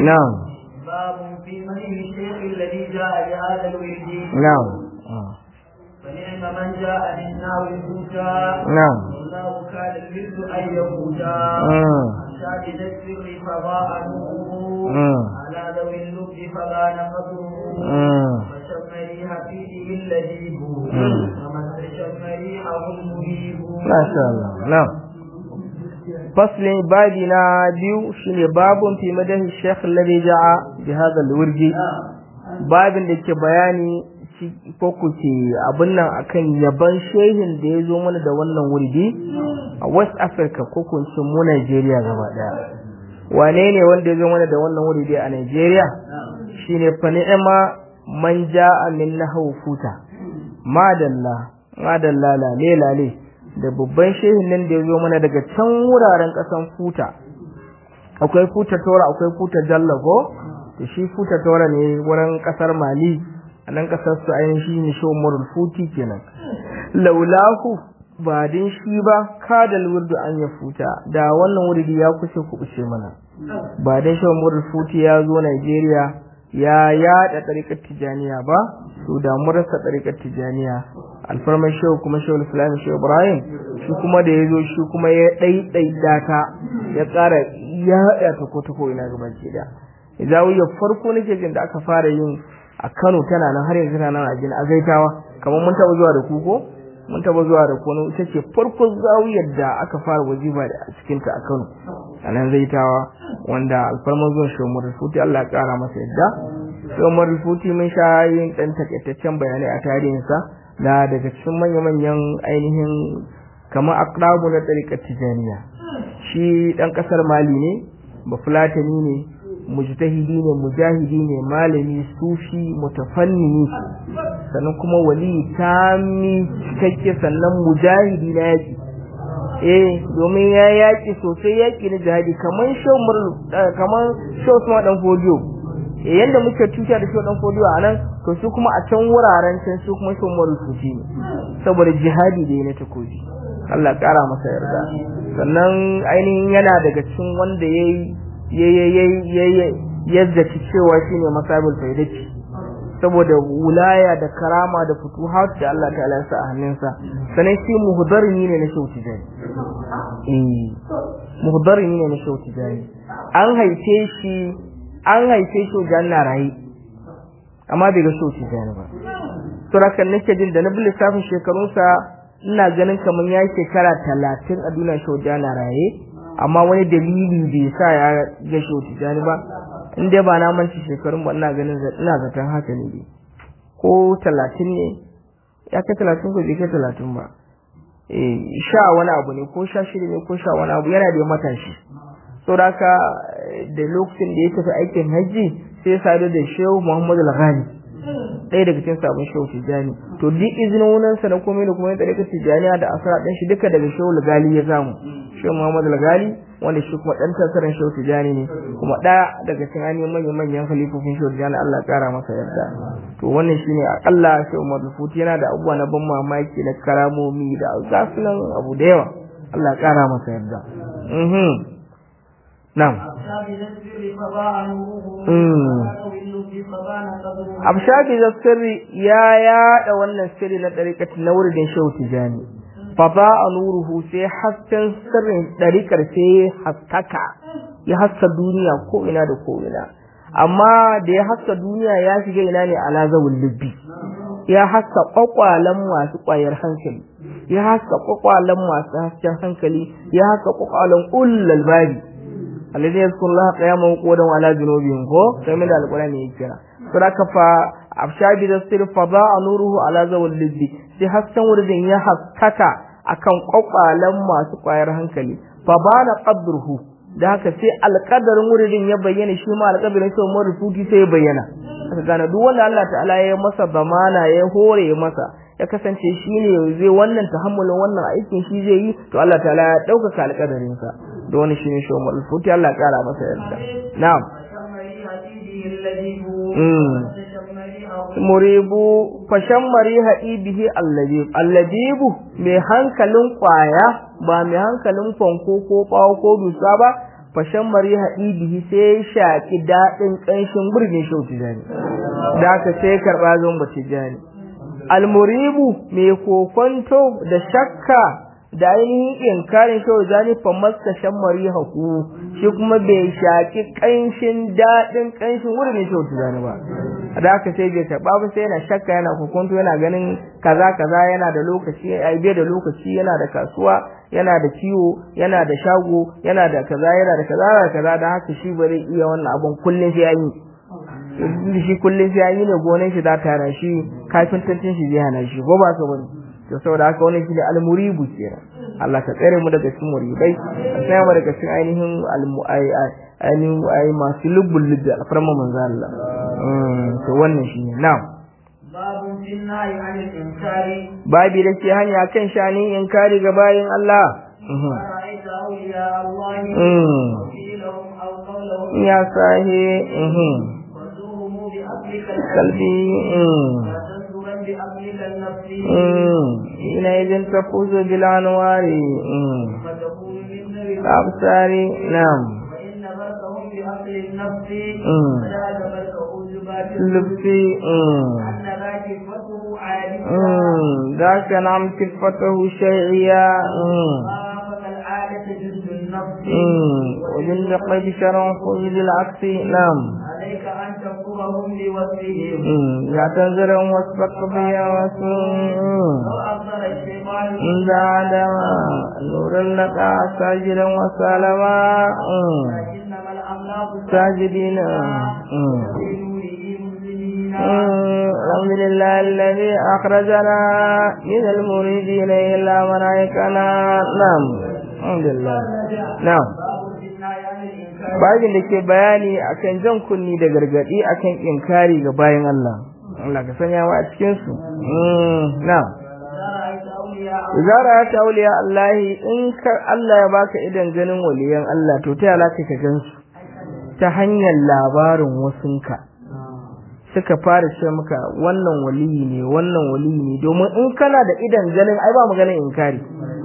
na'am باب في من الشيخ الذي جاء بهذا الورد na'am فنعم من جاء من نار الهدى na'am والله كان الورد ان يفوتا Mm. شاهد السر فضاء نوره Mm. على ذوي اللب فبان قدره Mm. فشم ريح فيه اللذيذ Mm. ومن شم ريحه المريب Masha Allah, na'am. Faslin babi na biyu shine babun fi madahi Sheikh alladhi ja'a bi hadha al-wirdi. Babin da ke bayani shi- ko ku ke abin nan akan yaban shehin da ya zo mana da wannan wurdi a West Africa ko kun ce mu Nigeria gaba daya. Wane ne wanda ya zo mana da wannan wurdi a Nigeria? Shine fa ni'ma man ja'a min nahwu futa. Madalla, madalla lale lale. da babban shehin nan da ya zo mana daga can wuraren ƙasan futa akwai futa tora akwai futa jallago da shi futa tora ne wurin ƙasar mali a nan ƙasar su ainihin ne shi umarul futi kenan laulahu ba din shi ba kadal wurdu an ya futa da wannan wurdi ya kusa kuɓuce mana ba din shi umarul futi ya zo Najeriya ya yaɗa ɗariƙar tijaniya ba to da mun rasa ɗariƙar tijaniya alfarmar shehu kuma shehu islam shehu ibrahim shi kuma da ya zo shi kuma ya ɗaiɗaita ta ya ƙara ya haɗa ta ko ta ko ina gaba ke da zawiyar farko nake jin da aka fara yin a kano tana nan har yanzu tana nan a jin azaitawa kamar mun taɓa zuwa da ku ko mun taɓa zuwa da ku ita ce farko zawiyar da aka fara wajiba da a cikinta a kano a nan zaitawa wanda alfarmar zuwan shehu murfuti allah ya ƙara masa yadda shehu murfuti mun sha yin ɗan takaitaccen bayanai a tarihinsa da daga cikin manya-manyan ainihin kamar akrabu na tsarikar tijaniya shi ɗan ƙasar mali ne bafulatani ne mujtahidi ne mujahidi ne malami sufi mutafannini sannan kuma wali tami cikakke sannan mujahidi na yaƙi eh domin ya yaƙi sosai yaƙi na jihadi kamar shau kamar shau suma ɗan fodiyo yadda muke tuta da shau ɗan fodiyo a nan to su kuma a can wuraren can su kuma su umaru sufi ne saboda jihadi da ya na takobi Allah kara masa yarda sannan ainihin yana daga cikin wanda ya ya yazzaci cewa shine masabul faidati saboda wulaya da karama da futuhat da Allah ta'ala ya sa a hannunsa sannan shi muhdarimi ne na shauti jani eh muhdarimi ne na shauti jani an haife shi an haife shi janna rayi amma bai ga shoci gani ba to rakan nake jin da na bi lissafin shekarunsa ina ganin kamar ya shekara talatin a duniya shoja na raye amma wani dalili bai sa ya ga shoci gani ba in dai ba na manci shekarun ba ina ganin ina zaton haka ne ko talatin ne ya kai talatin ko bai kai talatin ba eh sha wani abu ne ko sha shida ne ko sha wani abu yana da matashi saboda haka da lokacin da ya tafi aikin hajji sai sadu da shehu Muhammad al-Ghani ɗaya daga cikin sabon shehu Tijani to duk izinin wunan sa na komai da komai da daga Tijani da asara ɗan shi duka daga shehu al-Ghali ya samu shehu Muhammad al-Ghali wanda shi kuma ɗan tasaran shehu Tijani ne kuma ɗaya daga cikin ainihin manyan manyan khalifofin shehu Tijani Allah ya ƙara masa yarda to wannan shine akalla shehu Muhammad Futi yana da abubuwa na ban mamaki na karamomi da gasunan abu da yawa Allah ya ƙara masa yarda mhm نعم abshafi da sirri ya yada wannan sirri na ɗariƙar na wurin shehu tijani fa ba a nuruhu sai hasken sirrin ɗariƙar sai haskaka ya haska duniya ko ina da ko ina amma da ya haska duniya ya shiga ina ne ala zawul lubbi ya haska kwakwalen masu ƙwayar hankali ya haska kwakwalen masu hasken hankali ya haska kwakwalen ullal babi alladhi yazkuru Allah qiyaman wa qu'udan wa ala junubihim ko sai min da alqur'ani ya kira to da kafa abshabi da sir fada nuruhu ala zawal liddi sai hasken wurin ya haskaka akan kwakwalan masu kwayar hankali fa bana qadruhu da haka sai alqadarin wurin ya bayyana shi ma alqadarin sai mu rufuti sai ya bayyana aka gane duk wanda Allah ta'ala ya masa zamana ya hore masa ya kasance shi ne zai wannan tahammulin wannan aikin shi zai yi to Allah ta'ala ya ɗaukaka alƙadarin sa da wani shi ne shi umar futi Allah ya ƙara masa yarda na'am muribu fashan mari haɗibihi allabib allabibu mai hankalin ƙwaya ba mai hankalin fanko ko ɓawo ko dusa ba fashan mari bihi sai ya shaki daɗin ƙanshin gurbin shau tijani da aka sai karɓa zon ba tijani almuribu mai kokonto da shakka da ainihin inkarin shau tijani fa masta shan mari haku shi kuma bai shaki ƙanshin daɗin ƙanshin gurbin shau tijani ba da aka sai bai karɓa ba sai yana shakka yana kokonto yana ganin kaza kaza yana da lokaci ai bai da lokaci yana da kasuwa yana da ciwo yana da shago yana da kaza yana da kaza da kaza da haka shi bare iya wannan abun kullun sai an yi shi kullun sai an yi ne gonan shi za ta hana shi kafin tantin shi zai hana shi ko ba ka bane to saboda haka wannan shi ne almuribu kenan Allah ka tsare mu daga cikin muribai ka tsaya mu daga cikin ainihin ainihin ai masu lubbul lubbi alfarma manzo Allah to wannan shi ne na'am babun fin nahi anil inkari babi da ke hanya kan shanin inkari ga bayin Allah ra'aita awliya Allah Mm. wa qilahum aw qawlahum ya sahi وزوهم بأقلك kalbi وتنظرا بأقلك النفس ina idan tafuzu bil anwari فتكون من ذوي absari nam وإن بركهم بأقل النفس Mm. فذاك برك أوجبات lubsi أن ذاك فتره عادية ذاك نعم كفته شيعية وافق العادة جزء النفس وجند قيد شرع خذ العكس نعم عليك أن تذكرهم بوصفهم لا تنزلهم واسبق بها واسم لو أخبر الشيطان عند عدم نور لك ساجدا وسلما إنما الأملاك ساجدين بنوره مسلمين الحمد لله الذي أخرجنا من المريدين إلا منايكنا نعم الحمد لله نعم باب في النهي عن الإنكار babin da ke bayani akan jan kunni da gargadi akan inkari ga bayan Allah Allah ka sanya wa a cikin su na'am إذا رأيت أولياء idza ra'ata awliya Allah in ka Allah ya baka idan ganin waliyan Allah to ta yala ka gansu ta hanyar labarin wasunka suka fara ce maka wannan waliyi ne wannan waliyi ne domin in kana da idan ganin ai ba maganin inkari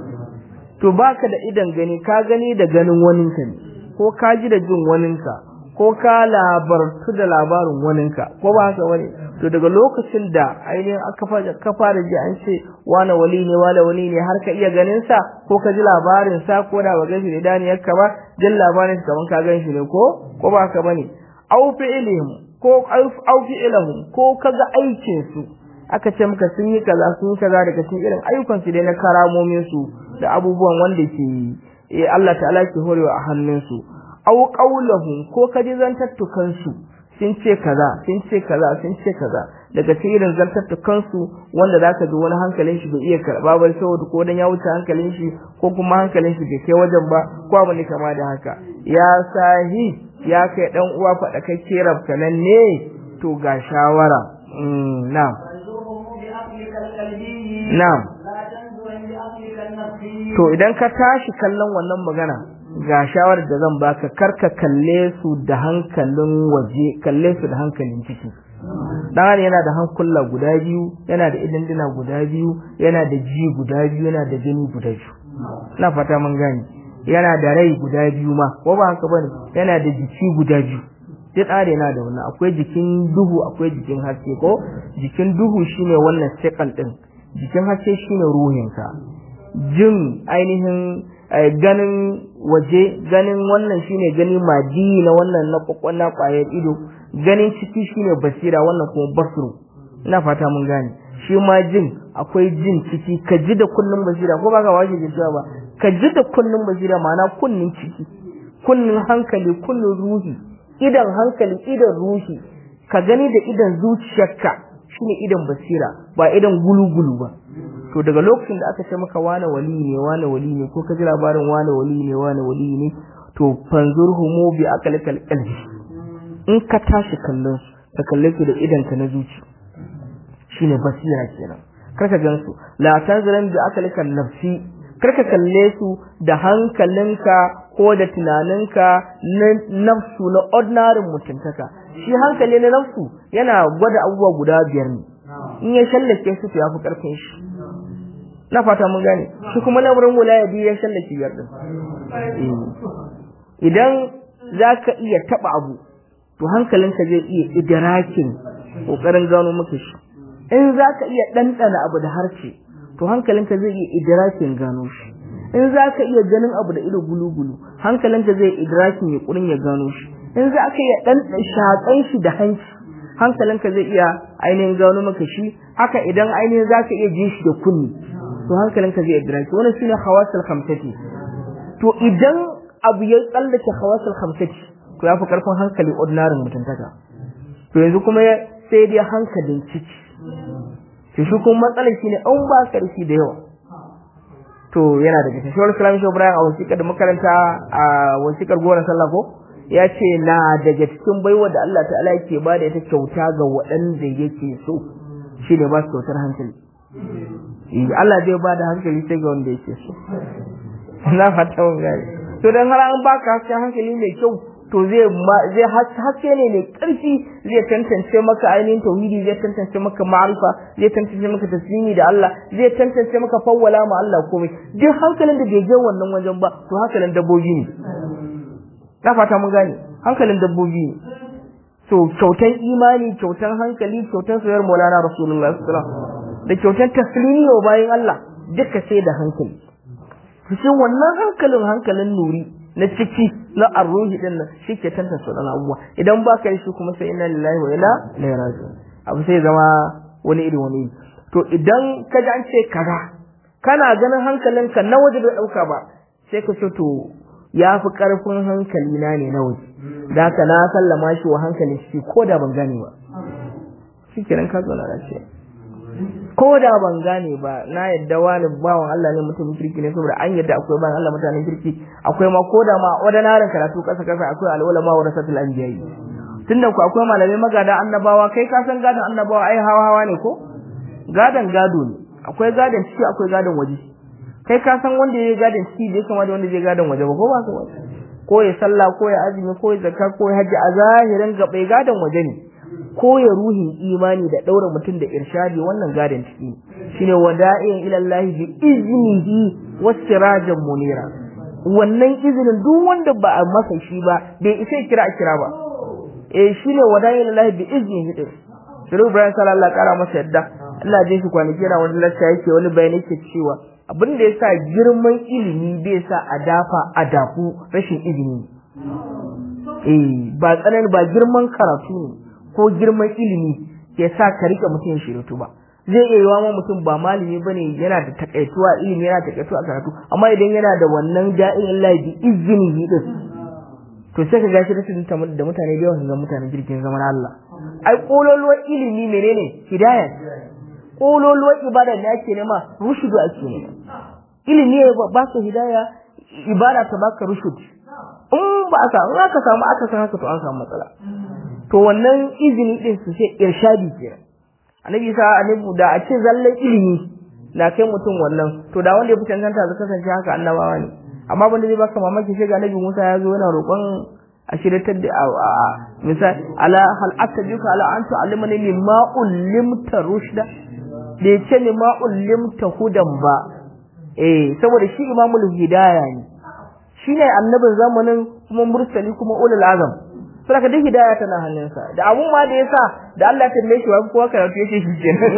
to baka da idan gani ka gani da ganin waninka ne ko ka ji da jin waninka ko ka labartu da labarin waninka ko ba haka wani to daga lokacin da ainihin aka fara ka fara ji an ce wani wali ne wani wali ne har ka iya ganin sa ko ka ji labarin sa ko da ba gan shi da daniyar ka ba jin labarin sa kaman ka gan shi ne ko ko ba haka bane au fi'lihim ko au fi'lahum ko kaga aikin su aka ce maka sun yi kaza sun yi kaza daga cikin irin ayyukan su dai na karamomin su da abubuwan wanda ke eh Allah ta'ala ke horewa a hannun su aw qaulahum ko kaji zantattukan su sun ce kaza sun ce kaza sun ce kaza daga cikin irin zantattukan su wanda zaka ji wani hankalin shi bai iya karba ba saboda ko dan ya wuce hankalin shi ko kuma hankalin shi bai kai wajen ba ko abu ne kama da haka ya sahi ya kai dan uwa faɗa kai rabka nan ne to ga shawara mm na'am وزوهم بأقلك القلبي na'am لا تنظرا بأقلك النفسي to idan ka tashi kallon wannan magana ga shawarar da zan baka karka kalle su da hankalin waje kalle su da hankalin ciki dan yana da hankula guda biyu yana da idanduna guda biyu yana da ji guda biyu yana da gani guda biyu ina fata mun gane yana da rai guda biyu ma ko ba haka bane yana da jiki guda biyu duk ɗare yana da wannan akwai jikin duhu akwai jikin haske ko jikin duhu shine wannan second din jikin haske shine ruhinka jin ainihin eh, ganin waje ganin wannan shine gani madi na wannan na kwakwana kwayar ido ganin ciki shine basira wannan kuma basru ina fata mun gane shi ma jin akwai jin ciki ka ji da kullun basira ko baka washe jin cewa ba ka ji da kullun basira ma'ana kunnin ciki kunnin hankali kunnin ruhi idan hankali idan ruhi ka gani da idan zuciyarka shine idan basira ba idan gulugulu ba to daga lokacin da aka ce maka wane wali ne wane wali ne ko ka ji labarin wane wali ne wane wali ne to fanzurhumu bi aqlikal qalbi in ka tashi kallon su ka kalle su da idan ka na zuci shine basira kenan karka gan su la tanzuran bi aqlikal nafsi karka kalle su da hankalinka ko da tunaninka na nafsu na ordinary mutuntaka shi hankali na nafsu yana gwada abubuwa guda biyar ne in ya shallake su to yafi karfin shi na fata mun gane shi kuma lamarin wilaya biyu ya shallake biyar din idan zaka iya taba abu to hankalinka zai iya idrakin kokarin gano maka shi in zaka iya dandana abu da harshe to hankalinka zai iya idrakin gano shi in zaka iya ganin abu da ido gulu-gulu hankalinka zai idrakin ya kurin ya gano shi in zaka iya dan shakan shi da hanci hankalinka zai iya ainihin gano maka shi haka idan ainihin zaka iya jin shi da kunni to hankalinka zai idraki wannan shine hawasul khamsati to idan abu ya tsallake hawasul khamsati to yafi karfin hankali ordinary mutuntaka to yanzu kuma sai dai hankalin ciki to shi kuma matsalar shine an ba karfi da yawa to yana daga cikin shawar islamic ibrahim a wasiƙar da makaranta a wasiƙar goron sallah ko ya ce na daga cikin baiwa da Allah ta'ala yake ba da ita kyauta ga waɗanda yake so shine ba su kyautar hankali Allah zai ba da hankali sai ga wanda yake so na fata mun gane to dan har an baka hasken hankali mai kyau to zai zai haske ne mai karfi zai tantance maka ainihin tauhidi zai tantance maka ma'arifa zai tantance maka taslimi da Allah zai tantance maka fawwala ma Allah komai duk hankalin da bai je wannan wajen ba to hankalin dabbobi ne na fata mun gane hankalin dabbobi ne to kyautan imani kyautan hankali kyautan soyayyar Maulana Rasulullahi sallallahu alaihi wasallam da kyautar taslimi wa bayan Allah duka sai da hankali shi wannan hankalin hankalin nuri na ciki na arruhi din nan shi ke tantance wadannan abubuwa idan ba ka shi kuma sai inna lillahi wa inna ilaihi raji'un abu sai zama wani iri wani to idan ka ji an ce kaza kana ganin hankalinka na waje bai dauka ba sai ka ce to ya fi karfin hankali na ne na waje da haka na sallama shi wa hankalin shi ko da ban gane ba shi kenan ka zo na lafiya ko da ban gane ba na yadda wani bawan Allah ne mutum kirki ne saboda an yadda akwai bayan Allah mutanen kirki akwai ma ko da ma ordinary karatu kasa kasa akwai al'ulama wa rasatul anbiya'i tunda ku akwai malamai magada annabawa kai ka san gadan annabawa ai hawa hawa ne ko gadan gado ne akwai gadan ciki akwai gadan waje kai ka san wanda yayi gadan ciki bai kama da wanda yayi gadan waje ba ko ba ka ko ya sallah ko ya azumi ko ya zakka ko ya haji a zahirin gabai gadan waje ne ko ya ruhin imani da daura mutum da irshadi wannan gadan ciki shine wada'in ila Allah bi iznihi wasirajan munira wannan izinin duk wanda ba a masa shi ba bai isa kira a kira ba eh shine wada'in ila Allah bi iznihi din Shiru Ibrahim sallallahu kara masa yadda Allah ya shi kwanaki yana wani lacca yake wani bayani yake cewa abin da yasa girman ilimi bai sa a dafa a dafu rashin ilimi eh ba tsanan ba girman karatu ne ko girman ilimi ya sa ka rike mutum ya shiratu ba zai iya yiwa ma mutum ba malami bane yana da takaituwa ilimi yana takaituwa karatu amma idan yana da wannan da'in Allah bi izini din to sai ka gashi da da mutane da yawan ga mutanen jirgin zaman Allah ai kololuwar ilimi menene hidaya kololuwar ibada ne ake nema rushudu ake nema ilimi ba ka hidaya ibada ta baka rushud in ba ka in aka samu aka san haka to an samu matsala to wannan izini din su sai irshadi kenan annabi sa annabi da a ce zallan ilimi na kai mutum wannan to da wanda ya fi cancanta zai kasance haka annabawa ne amma banda zai baka mamaki sai ga annabi Musa ya zo yana roƙon a shiratar da misal ala hal atajuka ala an tu'allimani mimma ullimta rushda da yace mimma ullimta hudan ba eh saboda shi imamul hidaya ne shine annabin zamanin kuma mursali kuma ulul azam saboda duk hidaya tana hannunsa da abun ma da yasa da Allah ya tambaye shi wa kowa karatu yake shi kenan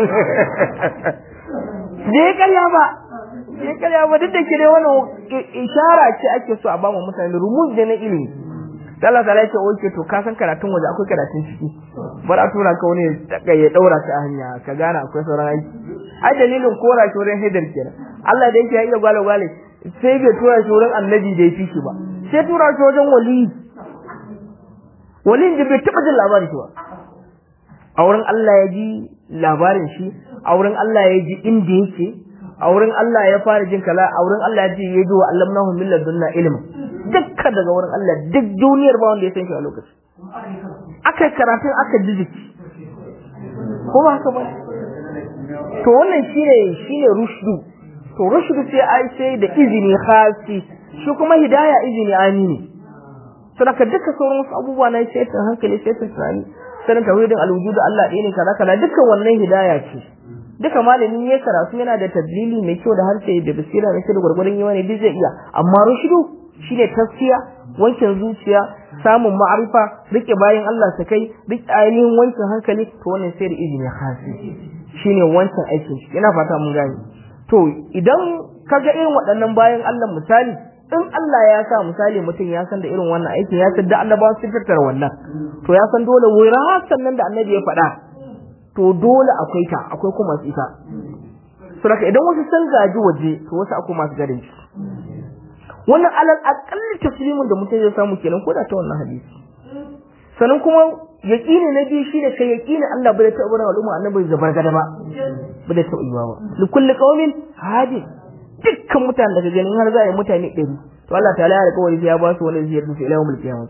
je kalla ba je kalla ba duk da kire wannan ishara ce ake so a ba mu mutane rumuz da na ilimi Allah ta yake oke to ka san karatun waje akwai karatun ciki bar a tura ka wani ya daura ka a hanya ka gane akwai sauran aiki ai dalilin kora shi wurin hidar kenan Allah da yake ya iya gwale gwale sai bai tura shi wurin annabi da ya fi shi ba sai tura shi wajen wali walin da bai taɓa jin labarin shi ba a wurin Allah ya ji labarin shi a wurin Allah ya ji inda yake a wurin Allah ya fara jin kala a wurin Allah ya ji ya ji wa allamnahu min ladunna ilma dukka daga wurin Allah duk duniyar ba wanda ya san shi a lokaci aka karatun aka jijiki ko ba haka ba to wannan shine shine rushdu to rushdu sai ai sai da izini khasi shi kuma hidaya izini amini saboda duka sauran wasu abubuwa na sai ta hankali sai ta tunani sanin tauhidin alwujud Allah ɗaya ne kaza kaza dukkan wannan hidaya ce duka malamin ya karatu yana da tadlili mai kyau da harshe da basira da shi da gurgurun yawa ne duk zai iya amma rushdu shine tafsiya wankin zuciya samun ma'arifa rike bayan Allah su kai rike ainihin wankin hankali to wannan sai da izini khasi shine wancan aikin shi ina fata mun gane to idan kaga irin waɗannan bayan Allah misali in Allah ya sa misali mutum ya san da irin wannan aikin ya san da annabawa sun tattara wannan to ya san dole wura sannan da annabi ya faɗa to dole akwai ta akwai kuma su ita saboda idan wasu sun gaji waje to wasu akwai masu gadin shi wannan alal aqalli taslimin da mutum zai samu kenan ko da ta wannan hadisi sannan kuma yaqini na biyu shine kai yaqini Allah bai taɓa barin al'umma annabi zabar gada ba bai taɓa yiwa ba li kulli qaumin hadi dukkan mutanen da ka gani har za a yi mutane ɗari to Allah ta'ala ya alƙawari ya ba su wani ziyar su ila yawmul qiyamah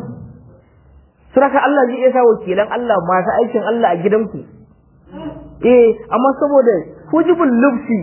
suraka Allah zai iya sa wakilan Allah masu aikin Allah a gidanku eh amma saboda hujibul lubsi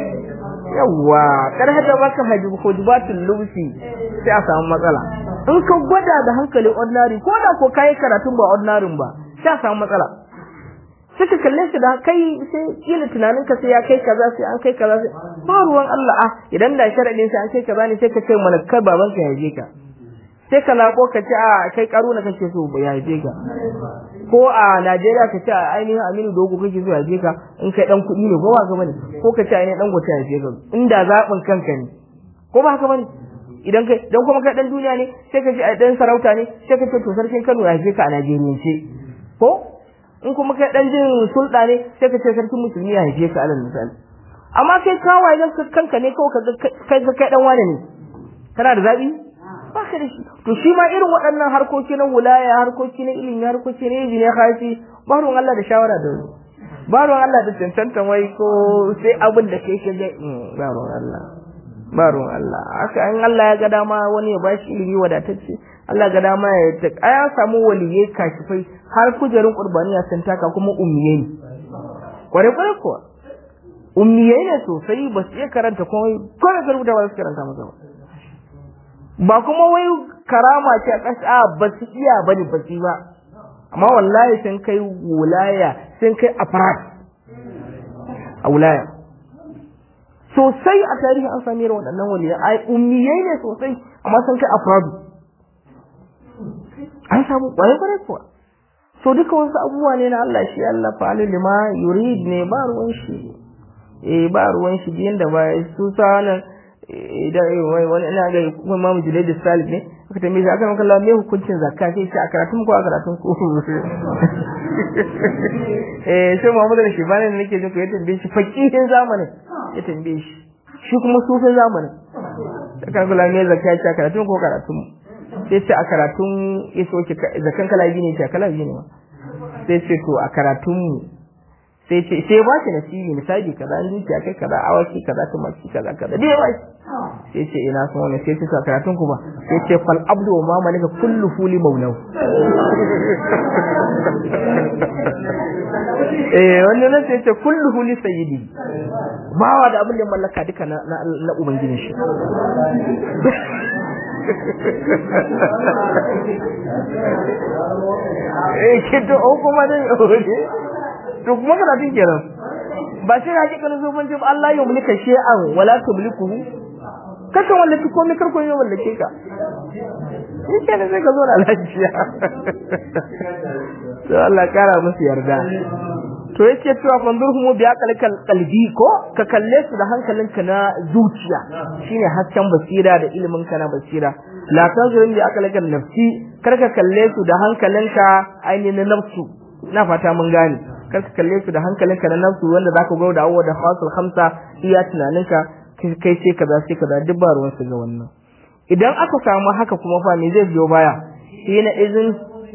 yawa kar hada baka hajib hujibatul lubsi sai a samu matsala in ka gwada da hankali ordinary ko da ko kai karatun ba ordinary ba sai a samu matsala sai ka kalle shi da kai sai kila tunanin ka sai ya kai kaza sai an kai kaza sai ba ruwan Allah ah idan da sharadin sai an kai kaza ne sai ka ce mana kai baban ka yaje ka sai ka lako ka ce a kai karuna kake so ya yaje ka ko a Najeriya ka ce ainihin Aminu Dogo kake so yaje ka in kai dan kuɗi ne ko ba ka bane ko ka ce ainihin dan gote yaje ka inda zaɓin kanka ne ko ba ka bane idan kai dan kuma kai dan duniya ne sai ka ce a dan sarauta ne sai ka ce to sarkin Kano ya yaje ka a Najeriyance ko in kuma kai dan jin sulɗa ne sai ka ce sarkin musulmi ya haife ka alal misali amma kai kawai dan kanka ne kawai ka kai kai dan wane ne kana da zabi ba ka da shi to shi ma irin waɗannan harkoki na wulaya harkoki na ilimi harkoki na ilimi ne khasi ba ruwan Allah da shawara da wani ba ruwan Allah da cancantan wai ko sai abin da kai ka ga ba ruwan Allah ba ruwan Allah haka in Allah ya ga dama wani ya bashi ilimi wadatacce Allah ga dama ya ta ya samu waliyai kashifai har kujerun qurbaniya sun taka kuma ummiyai kware kware kuwa ummiyai ne sosai ba su iya karanta komai ko da rubuta ba su karanta masa ba ba kuma wai karama ce a ƙasa ba su iya bane ba su ba amma wallahi sun kai wulaya sun kai afrat a wulaya sosai a tarihi an sami irin waɗannan waliyai ai ummiyai ne sosai amma sun kai afradu an samu kwarai kwarai kuwa so duka wasu abubuwa ne na Allah shi Allah fa'alu lima yurid ne ba ruwan shi eh ba ruwan shi biyan da ba su sa nan idan wani ina ga kuma Imam Junaid Salih ne aka tambaye shi aka maka Allah me hukuncin zakka sai ce a karatun ko a karatun ko eh sai Muhammad al-Shibani ne nake jin ko ya tambaye shi fakihin zamanin ya tambaye shi shi kuma sufin zamanin aka kula me zakka ce a karatun ko karatun sai ce a karatun ya soke zakan kala biyu ne ce kala biyu ne ma sai ce to a karatun mu sai ce sai ba shi nasibi misali kaza an dukiya kai kaza awaki kaza tumaki kaza kaza dai ba sai ce ina son wannan sai ce to a karatun ku ba sai ce fal abdu wa ma malaka kullu fuli maulau eh wannan nan sai ce kullu fuli sayyidi bawa da abin da mallaka duka na na ubangijin shi eh kito o kuma dai to kuma kana tin kenan ba sai hakikanin zuban jin Allah ya mulka shay'an wala tumlikuhu kaka wallaki komai karko ya wallake ka in ke sai ka zo da lafiya to Allah kara musu yarda to yake cewa fanzurhum bi aqalkal qalbi ko ka kalle su da hankalinka na zuciya shine hasken basira da ilimin ka na basira la tanzurin bi aqalkal nafsi kar ka kalle su da hankalinka ainihin nafsu na fata mun gane kar ka kalle su da hankalinka na nafsu wanda zaka go da awwa da fasul khamsa iya tunaninka kai sai kaza sai kaza duk ba ruwan su ga wannan idan aka samu haka kuma fa me zai biyo baya shi na izin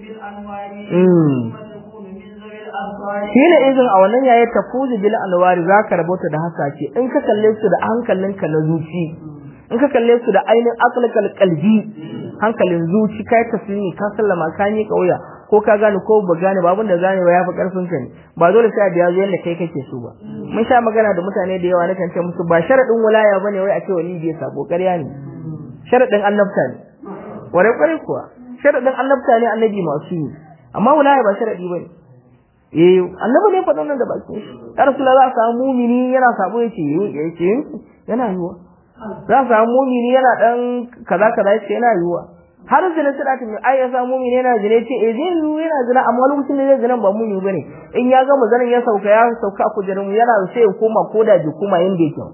shi ne izin a wannan yayin tafuzu bil anwari zaka rabota da hasake in ka kalle su da hankalinka na zuci in ka kalle su da ainihin aqlakal qalbi hankalin zuci kai taslimi ka sallama ka yi kauya ko ka gane ko ba gane ba abin da gane ba yafi karfin ka ne ba dole sai da yazo yanda kai kake so ba mun sha magana da mutane da yawa nakan ce musu ba sharadin wilaya bane wai a ce wali bai sabo ƙarya ne sharadin annabta ne ware kware kuwa sharadin annabta ne annabi masu yi amma wilaya ba sharadi bane eh annabi ne faɗa nan da bakin shi ya rasulullah za samu mumini yana sabo yace yace yana yiwa za samu mumini yana dan kaza kaza yace yana yiwa har zina suna ta ai ya samu mumini yana zina ce eh zai yi yana zina amma lokacin da zai zina ba mumini bane in ya gama zanen ya sauka ya sauka a kujerun yana sai ya koma koda ji kuma yanda yake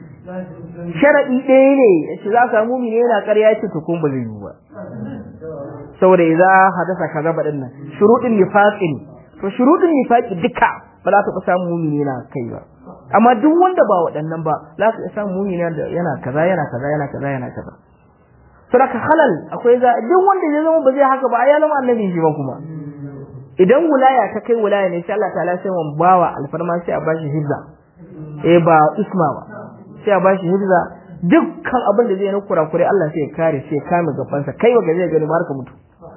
sharadi ɗaya ne yace za ka mumini yana ƙarya ce to kun ba zai yi ba saboda idza hadasa kaza badin nan shurudin nifaqin to shurudin nifaqi duka ba za ka samu mumini yana kai ba amma duk wanda ba waɗannan ba za ka samu mumini yana kaza yana kaza yana kaza yana kaza sadaka halal akwai za duk wanda ya zama ba zai haka ba ya zama annabi shi ba kuma idan wilaya ta kai wilaya ne sai Allah ta'ala sai mun bawa alfarma sai a bashi hizza eh ba isma ba sai a bashi hizza dukkan abin da zai na kurakure Allah sai ya kare sai ya kame gabansa kai wa zai gani har ka mutu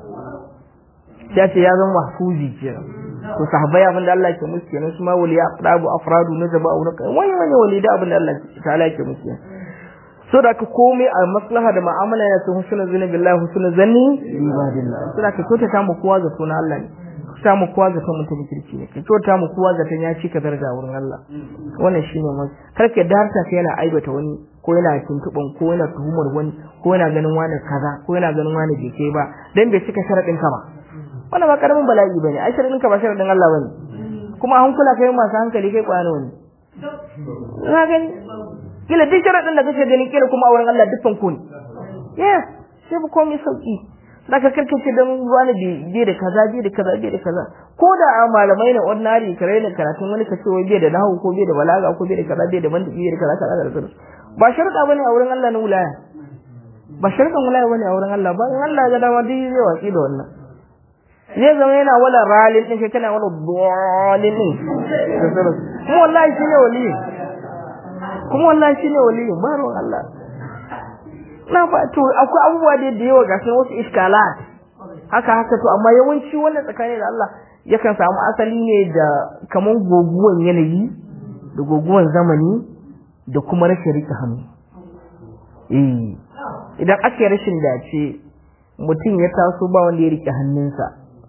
sai ce ya zama mahfuzi kenan to sahabbai abin da Allah ke musu kenan su ma waliya afradu afradu najaba au naka wani wani wali da abin da Allah ta'ala ke musu kenan so da ka komai a maslaha da mu'amala ya ce husnul zanni billahi husnul zanni ibadillah so da ka kyautata mu kowa ga sunan Allah ne ka mu kowa ga mutum kirki ne ka kyauta mu kowa ga ya ci ka daraja wurin Allah wannan shine mu kar ka darta ka yana aibata wani ko yana tuntuban ko yana tuhumar wani ko yana ganin wani kaza ko yana ganin wani bai kai ba dan bai cika sharadin ka ba wannan ba karamin bala'i bane ai sharadin ka ba sharadin Allah bane kuma hankula kai masu hankali kai kwano ne ka gani kila duk sharadin da kake gani kila kuma a wurin Allah dukkan ku ne yes sai ba komai sauki zaka karkace dan wani bai da kaza bai da kaza bai da kaza ko da a malamai na ordinary kare ne karatun wani kace wai bai da nahu ko bai da balaga ko bai da kaza bai da mantiki bai da kaza kaza kaza ba sharuɗa bane a wurin Allah na wilaya ba sharuɗan wilaya bane a wurin Allah ba in Allah ya ga dama duk zai watsi da wannan zai zama yana wala ralin din kai kana wala dalin din kuma wallahi shine wali kuma wallahi shine wali ba ruwan Allah na ba to akwai abubuwa da da yawa gashi wasu iskalat haka haka to amma yawanci wannan tsakani da Allah yakan samu asali ne da kaman goguwan yanayi da goguwan zamani da kuma rashin rike hannu eh idan ake rashin dace mutum ya taso ba wanda ya rike hannunsa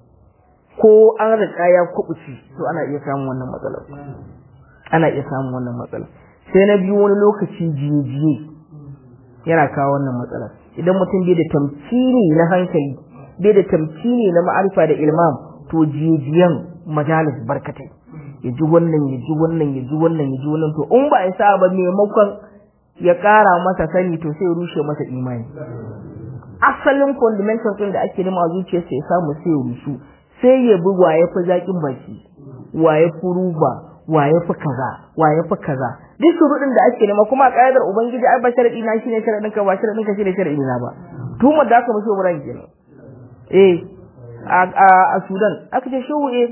ko an riƙa ya kubuci to ana iya samun wannan matsalar ana iya samun wannan matsalar sai na biyu wani lokaci jiye-jiye yana kawo wannan matsalar idan mutum bai da tamkini na hankali bai da tamkini na ma'arifa da ilmam to jiye-jiyen majalis barkatai ya ji wannan ya ji wannan ya ji wannan ya ji wannan to in ba ya sa ba maimakon ya ƙara masa sani to sai ya rushe masa imani asalin fundamental ɗin da ake nema a zuciyarsa ya samu sai ya rushe sai ya bi wa ya fi zaƙin baki wa ya fi ruba wa ya fi kaza wa ya fi kaza duk shuruɗin da ake nema kuma a ƙa'idar ubangiji ai ba sharaɗi na shine sharaɗin ka ba sharaɗin ka shine sharaɗi na ba tuhumar da aka mashi wurin kenan eh a Sudan aka ce shehu eh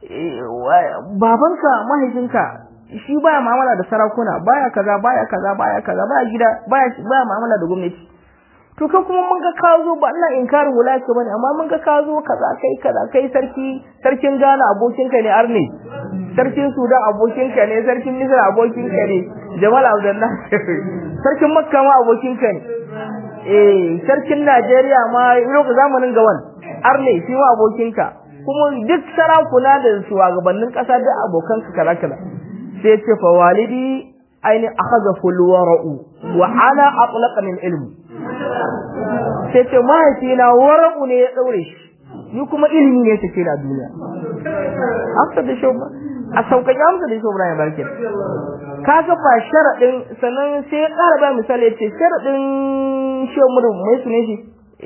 babanka mahaifinka shi baya mu'amala da sarakuna baya kaza baya kaza baya kaza baya gida baya baya mu'amala da gwamnati to kai kuma mun ga ka zo ba ina inkarin wulaka bane amma mun ga ka zo kaza kai kaza kai sarki sarkin Ghana abokinka ne Arne sarkin Sudan abokinka ne sarkin Misra abokinka ne Jamal Abdullah sarkin Makka ma abokinka ne eh sarkin Najeriya ma lokacin zamanin gawan Arne shi ma abokinka kuma duk sarakuna da shugabannin kasa duk abokanka kaza kaza sai ya ce fa walidi aini akhadha fulwara'u wa ala atlaqa min ilmi sai ce mahaifina wara'u ne ya daure shi ni kuma ilimi ne take da duniya haka da shi a sauƙaƙe amsa da shi Ibrahim barke kaga ba sharadin sannan sai ya ƙara ba misali ya ce sharadin shi mu mai sune shi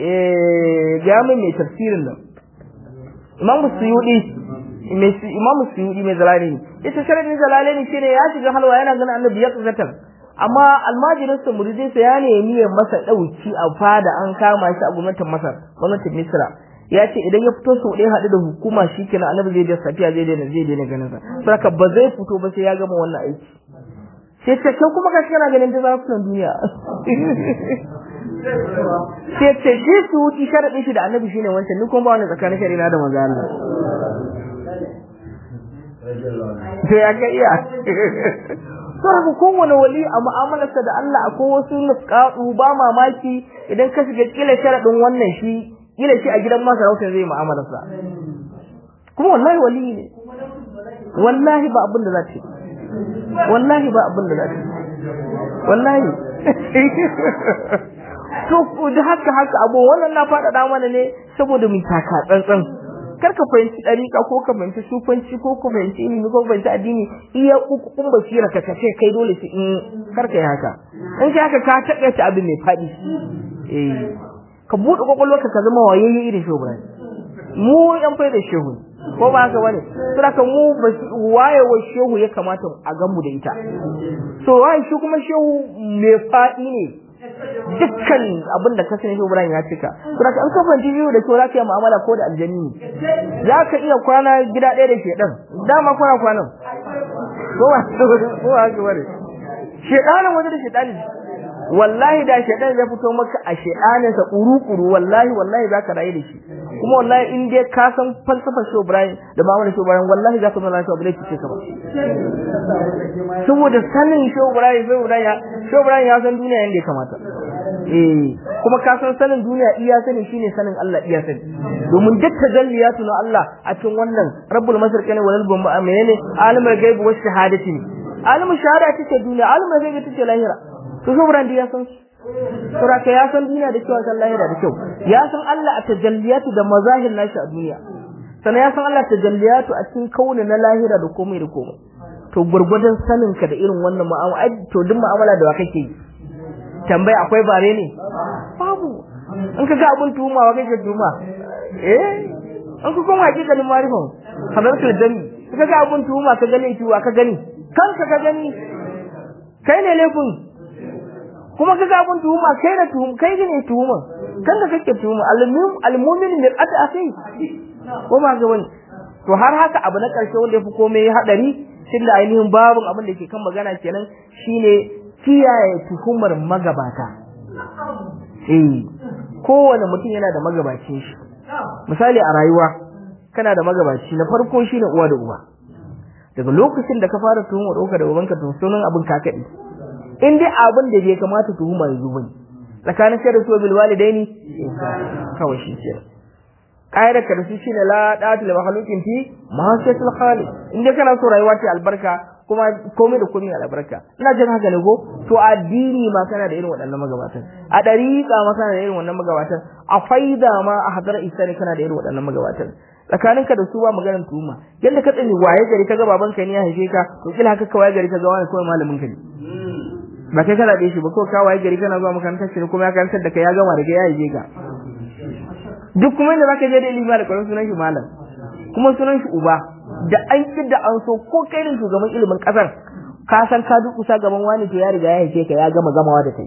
eh ga mai mai tafsirin nan Imam Suyudi mai Imam Suyudi mai zalali ita sharadin zalali ne shine ya shiga halwa yana ganin annabi ya kazatar amma almajirin sa muridin sa ya nemi ya masa dauki a fada an kama shi a gwamnatin Masar gwamnatin Misra ya ce idan ya fito sau ɗaya haɗu da hukuma shi kenan annabi zai da safiya zai daina zai daina ganin sa saka ba zai fito ba sai ya gama wannan aiki sai ce kai kuma kashi kana ganin ta zafunan duniya sai ce shi su wuce sharaɗin shi da annabi shine wancan ni kuma ba wani tsakanin shari'a da manzo Allah to ya ga iya saboda kowane wali a mu'amalarsa da Allah akwai wasu nukatu ba mamaki idan ka shiga kila sharadin wannan shi kila shi a gidan masarauta zai mu'amalarsa kuma wallahi wali ne wallahi ba abin da za ta wallahi ba abin da za ta wallahi to da haka haka abu wannan na faɗaɗa mana ne saboda mu taka tsantsan kar ka fahimci ɗariƙa ko ka fahimci sufanci ko ka fahimci ilimi ko ka fahimci addini iya kun basira ka kace kai dole su in kar ka yi haka in kai haka ka taƙaita abin mai faɗi eh ka buɗe kwakwalwarka ka zama wayayye irin shehu Ibrahim mu yan fai da shehu ko ba haka bane saboda mu wayewa shehu ya kamata a gan mu da ita so waye shi kuma shehu mai faɗi ne dukkan abin da ka sani shi Ibrahim ya cika to da an ka fanci biyu da kyau za ka yi mu'amala ko da aljanni za ka iya kwana gida ɗaya da shedan dama kwana kwanan ko ba ko ba ka bare shedanin waje da shedani wallahi da shedan zai fito maka a shedanin sa kuru-kuru wallahi wallahi za ka rayu da shi kuma wallahi in dai ka san falsafar shi Ibrahim da ma'amalar shi Ibrahim wallahi za ka zama lafiya ba zai cice ka ba saboda sanin shi Ibrahim sai Ibrahim ya shi Ibrahim ya san duniya yanda ya kamata eh kuma ka san sanin duniya iya sani shine sanin Allah iya sani domin duk tajalliyatu na Allah a cikin wannan rabbul masriqi ne walal bamba menene alimul gaibi was shahadati ne alimul shahada take duniya alimul gaibi take lahira to shi Ibrahim ya san Sura ka ya san duniya da kyau san lahira da kyau ya san Allah a tajalliyatu da mazahir nashi a duniya sannan ya san Allah tajalliyatu a cikin kauni na lahira da komai da komai to gurgurdan sanin ka da irin wannan mu'amala to duk mu'amala da wa kake yi tambaya akwai bare ne babu in ka ga abun tuhuma wa kake tuhuma eh in ka kuma hakikalin marifan hadartul dami ka ga abun tuhuma ka gane tuwa ka gani kanka ka gani kai ne laifin kuma ka ga abun tuhuma kai ne tuhum kai ne tuhuma kan da kake tuhuma al-mu'min al-mu'min mir'at akhi ko ba ga wani to har haka abu na karshe wanda yafi komai hadari tunda ainihin babun abin da ke kan magana kenan shine kiyaye tuhumar magabata eh kowane mutum yana da magabacin shi misali a rayuwa kana da magabaci na farko shine uwa da uba daga lokacin da ka fara tuhumar ɗauka da ubanka to sunan abin kakaɗi in dai abin da bai kamata tuhuma ya zo bane tsakanin kai da su bil walidaini kawai shi ke ƙa'idar ka da su shine la da'atu li makhluqin fi ma'asiyatil khaliq in dai kana so rayuwa ta albarka kuma komai da komai albarka ina jin haka ne ko to addini ma kana da irin waɗannan magabatan a dariƙa ma kana da irin wannan magabatan a faida ma a hadar isa ne kana da irin waɗannan magabatan tsakaninka da su ba maganar tuhuma yadda ka tsani waye gari ka ga babanka ne ya haife ka to kila haka ka waye gari ka ga wani kawai malamin ka ne ba kai kana da shi ba ko ka waye gari kana zuwa makarantar shi kuma ya karantar da kai ya gama da kai ya haife ka duk kuma inda zaka je da ilimi da kwarin sunan shi malam kuma sunan shi uba da an da an so ko kai ne shugaban ilimin kasar ka san ka duk kusa gaban wani to ya riga ya haife ka ya gama gamawa da kai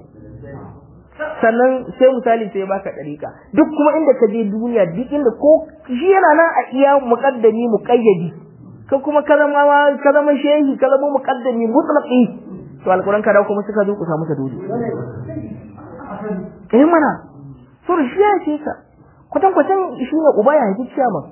sannan sai misali sai baka dariƙa duk kuma inda ka je duniya duk inda ko shi yana nan a iya muqaddami muqayyadi ko kuma ka zama ka zama shehi ka zama muqaddami mutlaqi to alquran ka dawo kuma suka zo ku samu ta dole eh mana sur shi ya ce ka kwatan kwatan shi ne uba ya haifi ciyaman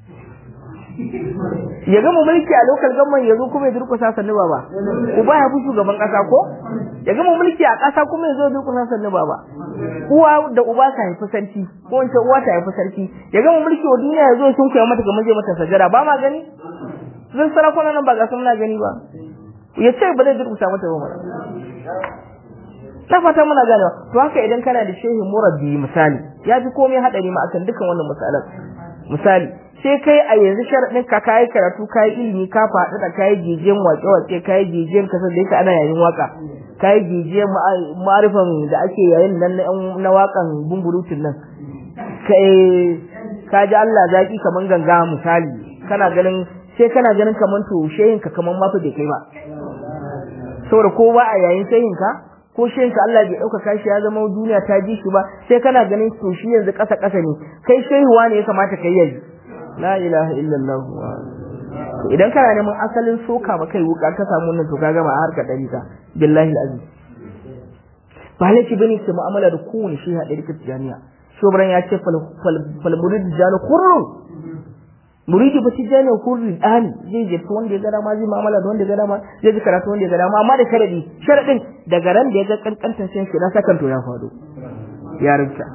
ya gama mulki a lokal gamman ya zo kuma ya durkusa sannu baba uba ya fi shugaban kasa ko ya gama mulki a kasa kuma ya zo durkusa sannu baba uwa da uba ta haifi sarki ko wance uwa ta haifi sarki ya gama mulki wa duniya ya zo sun koya mata kamar zai mata sajada ba ma gani sun sarakuna nan ba ga sun na gani ba ya ce ba zai durkusa mata ba mana na fata muna ganewa to haka idan kana da shehin murabbi misali ya fi komai hadari ma akan dukan wannan misalan misali sai kai a yanzu sharaɗin ka kayi karatu kayi ilimi ka faɗi da kayi jijiyan waƙe waƙe kayi jijiyan kasar da yake ana yayin waka kayi jijiyan ma'arifan da ake yayin nan na waƙan bumburutun nan kai ka ji Allah zaki kaman ganga misali kana ganin sai kana ganin kaman to shehin ka kaman ma fa bai kai ba saboda ko ba a yayin shehin ka ko shehin ka Allah bai ɗaukaka shi ya zama duniya ta ji shi ba sai kana ganin to shi yanzu ƙasa ƙasa ne kai shehuwa ne ya kamata kai yanzu la ilaha illallah idan kana neman asalin soka ba kai wuka ka samu wannan to ka gama a harkar dariƙa billahi alazim ba laifi bane ke mu'amala da kowane shi haɗe rikar tijaniya shobran ya ce fal murid jani kurrun muridi ba tijani kurri dani zai je wanda ya ga dama zai mu'amala da wanda ya ga dama zai ji karatu wanda ya ga dama amma da sharadi sharadin daga ran da ya ga kankantan sai shi na sakan to ya faɗo ya rinta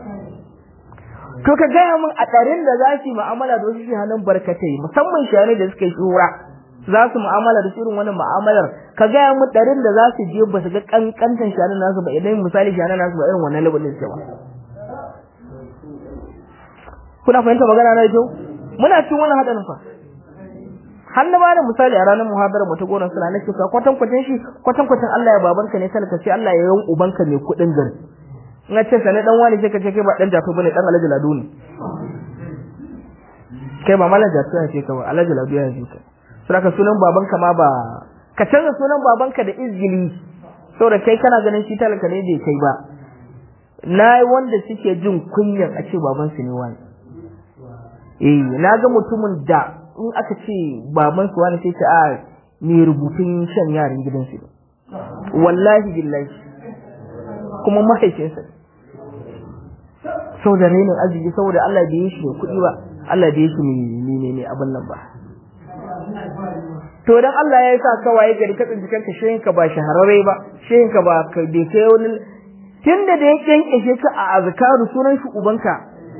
to ka gaya min a ɗarin da za su yi mu'amala da wasu shahanan barkatai musamman shahanai da suka yi shura za su mu'amala da irin wannan mu'amalar ka gaya mu ɗarin da za su je ba su ga kankantan shanan nasu ba idan misali shanan nasu ba irin wannan labelin suke ba kuna fahimta magana na kyau muna cikin wannan hadarin fa har na bada misali a ranar muhabara mu ta gona suna nake ka kwatan kwatan shi kwatan kwatan Allah ya babanka ne talaka sai Allah ya yan ubanka mai kudin gari in ce sane dan wani sai ka ce kai ba dan jato bane dan Alhaji Ladu ne kai ba malam jato ya ce ka ba Alhaji Ladu ya ce ka saboda sunan babanka ma ba ka canza sunan babanka da izgili saboda kai kana ganin shi talaka ne bai kai ba na wanda suke jin kunyan a ce babansu ne wani eh na ga mutumin da in aka ce baban su wani sai ce a me rubutun shan yaran gidansu wallahi billahi kuma mahaifinsa sau da renin arziki saboda Allah bai yi shi mai kuɗi ba Allah bai yi shi mai ne abin nan ba to dan Allah ya sa ka waye gari ka tsinci kanka shehin ka ba shahararre ba shehin ka ba ka bai kai wani tunda da ya kyankyashe ka a azkaru sunan shi ubanka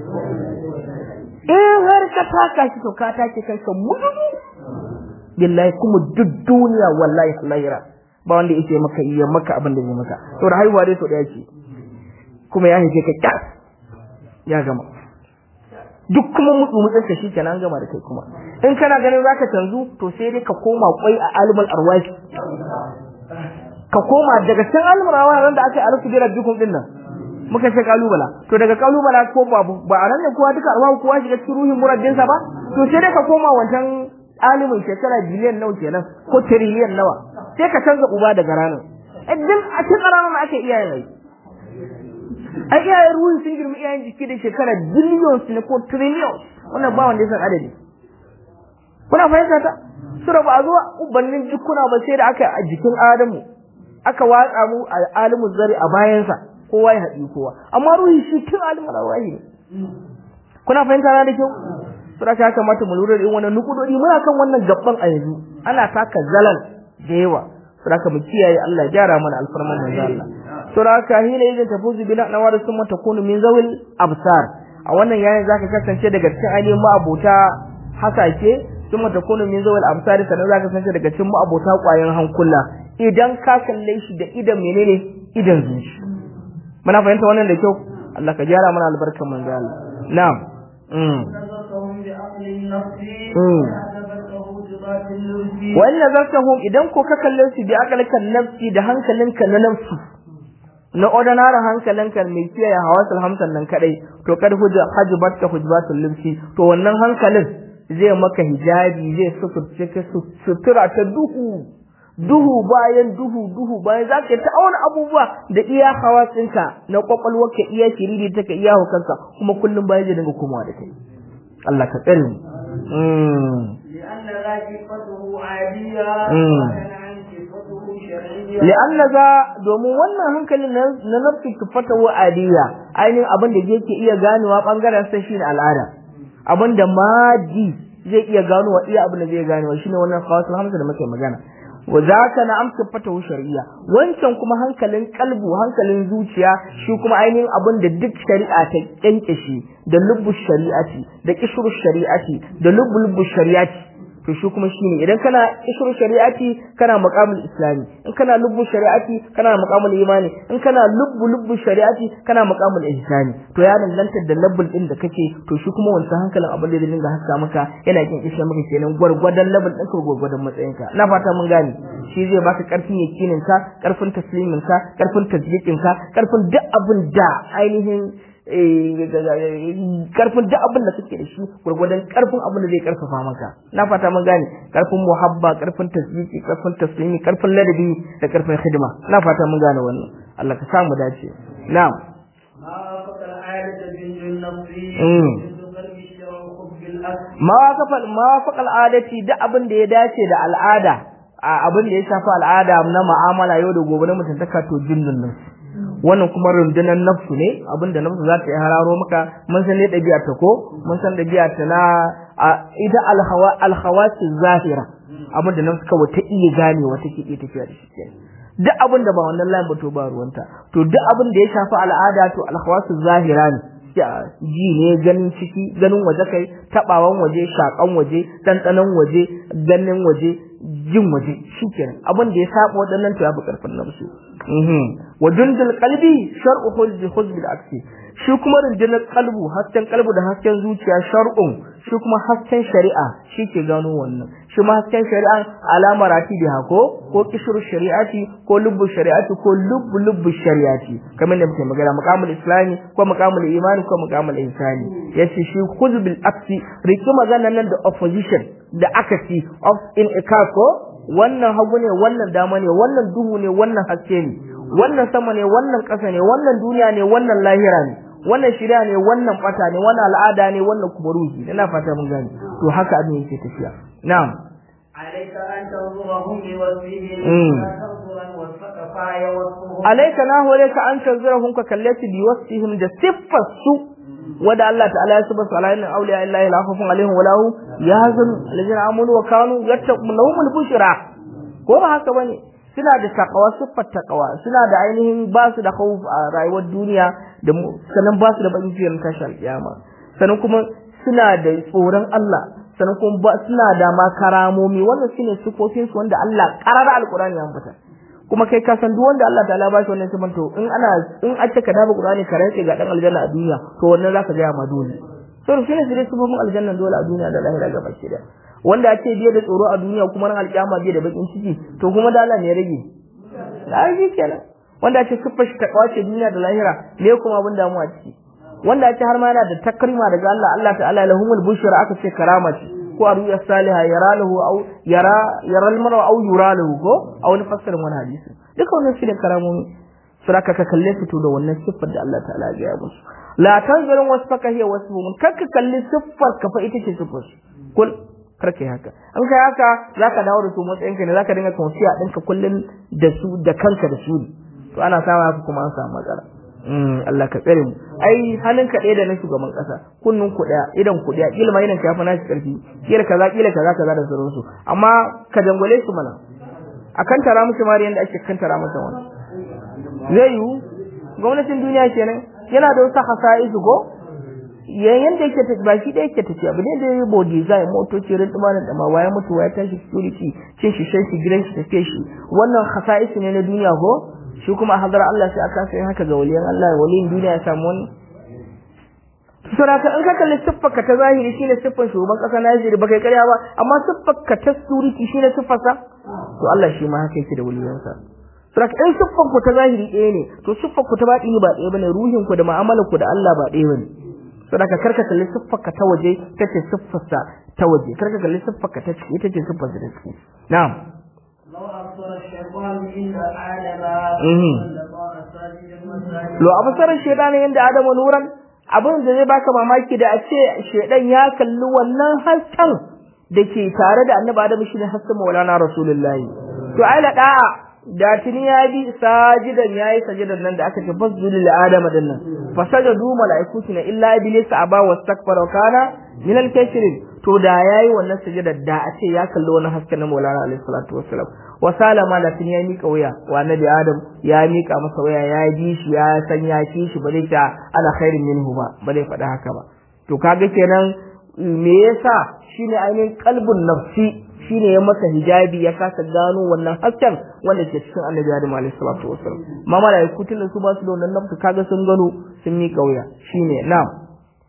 in har ka taka shi to ka take kanka mududu billahi kuma duk duniya wallahi lahira ba wanda yake maka iya maka abin da zai maka to da haihuwa dai to daya ce kuma ya haife ka kyas ya gama duk kuma mutsu mutsun ka shikenan an gama da kai kuma in kana ganin zaka canzu to sai dai ka koma kwai a alimul arwahi ka koma daga can alimul arwahi da aka yi arsu bi rabbikum din nan muka ce kalubala to daga kalubala ko babu ba a nan ne kowa duka arwahu kowa shiga cikin ruhin murabbinsa ba to sai dai ka koma wancan alimin shekara biliyan nawa kenan ko tiriliyan nawa sai ka canza uba daga ranar idan a cikin ranar ake iyaye rai a iyayen ruhin sun girma iyayen jiki da shekara billions ne ko trillions wannan ba wanda ya san adadi kuna fahimta ta sura ba a zuwa ubannin jikuna ba sai da aka a jikin adamu aka watsa mu a alimin zari a bayansa kowa ya haɗi kowa amma ruhi shi tun alimin rawahi ne kuna fahimta na da kyau sura ta kamata mu lura da irin wannan nukudodi muna kan wannan gabban a yanzu ana taka zalal da yawa sura ka mu kiyaye Allah ya gyara mana alfarman manzo Allah sura ka hina idan tafuzu bila nawar summa takunu min zawil absar a wannan yayin zaka kasance daga cikin ainihin ma'abota hasake summa takunu min zawil absar sannan zaka kasance daga cikin ma'abota kwayan hankula idan ka kalle shi da idan menene idan zuci muna fahimta wannan da kyau Allah ka gyara mana albarkan manzo Allah na'am wa in nazartahum idan ko ka kalle su bi aqalkan nafsi da hankalinka na nafsi na ordinary hankalinka mai kiyaye hawasul hamsan nan kadai to kad hujja hajbat ka hujbatul limsi to wannan hankalin zai maka hijabi zai suturce ka sutura ta duhu duhu bayan duhu duhu bayan za ka ta auna abubuwa da iya hawasinka na kwakwalwarka iya shiriri ta ka iya hukanka kuma kullum bayan zai dinga komawa da kai Allah ka tsare mu li'anna za domin wannan hankalin na nafsi tufata wa adiya ainihin abin da yake iya ganewa bangaren sa shine al'ada abin da maji zai iya ganowa iya abin da zai ganewa shine wannan khawasul hamsa da muke magana wa zaka na amsa fatahu shar'iyya wancan kuma hankalin kalbu hankalin zuciya shi kuma ainihin abin da duk shari'a ta kyankyashe da lubbu shari'ati da kishru shari'ati da lubbu lubbu shari'ati to shi kuma shine idan kana kishru shari'ati kana maqamul islami in kana lubbu shari'ati kana maqamul imani in kana lubbu lubbu shari'ati kana maqamul ihsani to ya danganta da labbul din da kake to shi kuma wancan hankalin abin da zai dinga haska maka yana kin kishe maka kenan gwargwadon labbul ɗinka gwargwadon matsayinka na fata mun gane shi zai baka karfin yakinin ka karfin taslimin ka karfin tasdiqin ka karfin duk abin da ainihin karfin duk abin da kake da shi gurgurdan karfin abin da zai karfafa maka na fata mun gane karfin muhabba karfin tasbiki karfin taslimi karfin ladabi da karfin hidima na fata mun gane wannan Allah ka samu dace na'am ma waqafa ma waqafa al'adati duk abin da ya dace da al'ada abin da ya shafi al'ada na mu'amala yau da gobe na mutuntaka to jinnun nan wannan kuma rundunar nafsu ne abinda nafsu za ta yi hararo maka mun san ne ɗabi'a ta ko mun san ɗabi'a ta na ita alhawa alhawati zahira abinda nafsu kawai ta iya ganewa take iya tafiya da shi duk abin da ba wannan layin ba to ba ruwanta to duk abin da ya shafi al'ada to alhawatu zahira ne ji ne ganin ciki ganin waje kai tabawan waje shakan waje ɗanɗanon waje ganin waje jin waje shikenan abin da ya saba waɗannan to ya fi karfin nafsu mhm wa dundul qalbi shar'u huzbi huzbi aksi shi kuma rundunar kalbu hasken kalbu da hasken zuciya shar'un shi kuma hasken shari'a shi ke gano wannan shi ma hasken shari'a alama rati da hako ko kishru shari'ati ko lubbu shari'ati ko lubbu lubbu shari'ati kamar da muke magana maqamul islami ko maqamul imani ko maqamul insani yace shi huzbil aksi riki magana nan da opposition da akasi of in ikako wannan hagu ne wannan dama ne wannan duhu ne wannan haske ne wannan sama ne wannan ƙasa ne wannan duniya ne wannan lahira ne wannan shirya ne wannan fata ne wannan al'ada ne wannan kuma ruhi ina fata mun gani to haka abin yake tafiya na'am عليك أن تنظرهم بوجههم Mm. لا تنظرا والفقفاء والصهور alayka na hore ka an tanzirahum ka kallati bi wasfihim da siffar su wanda Allah ta'ala ya subhanahu wa ta'ala awliya illahi la khawfun alaihim wa lahum yahzan alladhina amanu wa kanu yattaqun lahumul bushra ko ba haka bane suna da takawa siffar takawa suna da ainihin ba su da khawf a rayuwar duniya da mu- sannan ba su da bakin cikin tashi alkiyama sannan kuma suna da tsoron Allah sannan kuma ba suna da ma karamomi wannan shine sifofin su wanda Allah qarara alqur'ani ya ambata kuma kai ka san duk wanda Allah ta'ala ba shi wannan sifan to in ana in a ce ka dafa Qur'ani ka rantse ga dan aljanna a duniya to wannan zaka ga ma dole to shine su dai sifofin aljanna dole a duniya da lahira gaba ki da wanda ake biye da tsoro a duniya kuma ran alkiyama biye da bakin ciki to kuma da Allah ne ya rage ai kenan wanda ake siffar shi ta kawace duniya da lahira ne kuma abin damuwa ciki wanda ake har ma yana da takrima daga Allah Allah ta'ala lahumul bushra aka ce karama ce ko a ruya saliha yara lahu au yara yara almara au yura lahu ko a wani fassarin wani hadisi duka wannan shi ne karamomi suraka ka kalle su to da wannan siffar da Allah ta'ala ya gaya musu la tanzurun wasfaka hiya wasfuhum kar ka kalli siffar ka fa ita ce siffar su kul kar kai haka an kai haka zaka dawo da su matsayin ka ne zaka dinga konsiya ɗinka kullun da su da kanka da su ne to ana samu haka kuma an samu matsala Mm, Allah ka tsare mu ai halin ka ɗaya da na shugaban ƙasa kunnun ku ɗaya idan ku ɗaya kila ma idan ka yafi nashi ƙarfi kila kaza kila kaza kaza da sauransu amma ka dangwale su mana a kan tara musu mari yadda ake kan tara masa wani zai yiwu gwamnatin duniya kenan yana da wasu hasa'isu ko yayin da yake tafi ba shi da yake tafiya ba ne da yayi body zai motoci rin dumanin da ma waya mutu waya tashi security cin shi shan shi gidan shi tafiye shi wannan hasa'isu ne na duniya ko shi kuma a hadar Allah sai aka sai haka ga waliyan Allah waliyin duniya ya samu wani Sura ka in ka kalli siffar ka ta zahiri shine siffar shugaban kasa na Najeriya ba kai karya ba amma siffar ka ta suriki shine siffar sa to Allah shi ma haka yake da waliyansa Sura ka in siffar ku ta zahiri ɗaya ne to siffar ku ta baɗini ba ɗaya bane ruhin ku da mu'amalar ku da Allah ba ɗaya bane Sura ka karka kalli siffar ka ta waje ta ce siffar sa ta waje karka kalli siffar ka ta ciki ita ce siffar sa ta ciki na'am لو أبصر الشيطان عند آدم Mhm. لصار ساجدا وساجدا lo abasarar shedani yanda adamu nuran abin da zai baka mamaki da a ce shedan ya kalli wannan hasken da ke tare da annabi adamu shine hasken maulana rasulullahi to ai la da'a da tuni ya bi sajidan yayi sajidan nan da aka ce fasjudu lil adama din nan fasajadu malaikatu na illa iblis aba wastakbara wa kana min al kafirin to da yayi wannan sajidar da a ce ya kalli wannan hasken na maulana alaihi salatu wassalam wa salama da tuni ya mika wuya wa annabi adam ya mika masa wuya ya ji shi ya san ya ci shi ba zai ta ala khairin minhu ba ba zai faɗa haka ba to kaga kenan me yasa shine ainihin kalbun nafsi shine ya masa hijabi ya kasa gano wannan hasken wanda ke cikin annabi adam alaihi salatu wassalam ma malaiku tun su ba su da wannan nafsu kaga sun gano sun mika wuya shine na'am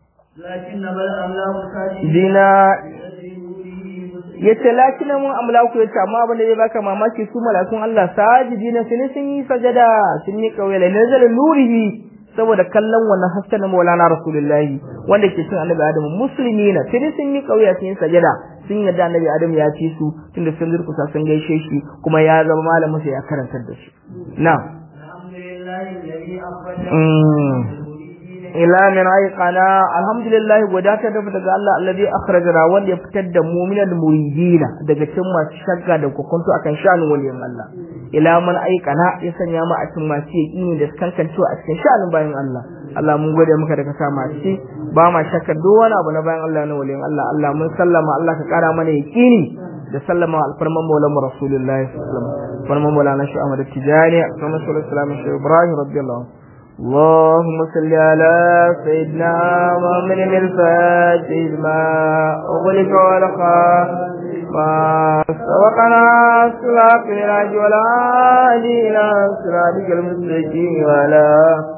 لكن بل أملاك ساجدا dina لأجل نوره yace lakina mun amlaku yace amma abin da zai baka mamaki su malakun Allah sajidina sun sun yi sajada sun yi kauye la nazala nurihi saboda kallon wannan hasken na Maulana Rasulullahi wanda ke cin Annabi Adamu muslimina sun sun yi kauye sun yi sajada sun yarda Annabi Adamu ya ci su tunda sun durkusa sun gaishe shi kuma ya zama malamin sa ya karantar da su na'am الحمد لله الذي أخرج Mm. المريدين ila min aiqana alhamdulillah wadata da daga Allah alladhi akhrajana wanda ya fitar da mu min muridina daga cikin masu shakka da kokonto akan sha'anin waliyin Allah ila man aiqana ya sanya mu a cikin masu yaqini da kankancewa a cikin sha'anin bayan Allah Allah mun gode maka da ka sa mu a ciki ba ma shakka duk wani abu na bayan Allah na waliyin Allah Allah mun sallama Allah ka kara mana yaqini da sallama alfarman maulan rasulullahi sallallahu alaihi wasallam farman maulana shi Ahmad Tijani farman sallallahu alaihi wasallam shi Ibrahim radiyallahu anhu اللهم صل على سيدنا محمد الفاتح لما أغلق ولقى ما سبقنا صلاة العج والعادي إلى صراطك المستقيم وعلى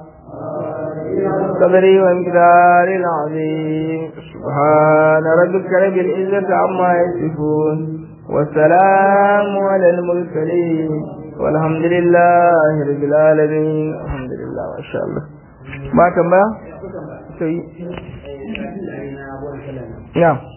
قدري وامتدار العظيم سبحان ربك رب العزة عما يصفون والسلام على المرسلين والحمد لله رب العالمين الحمد لله ما شاء الله ما كما نعم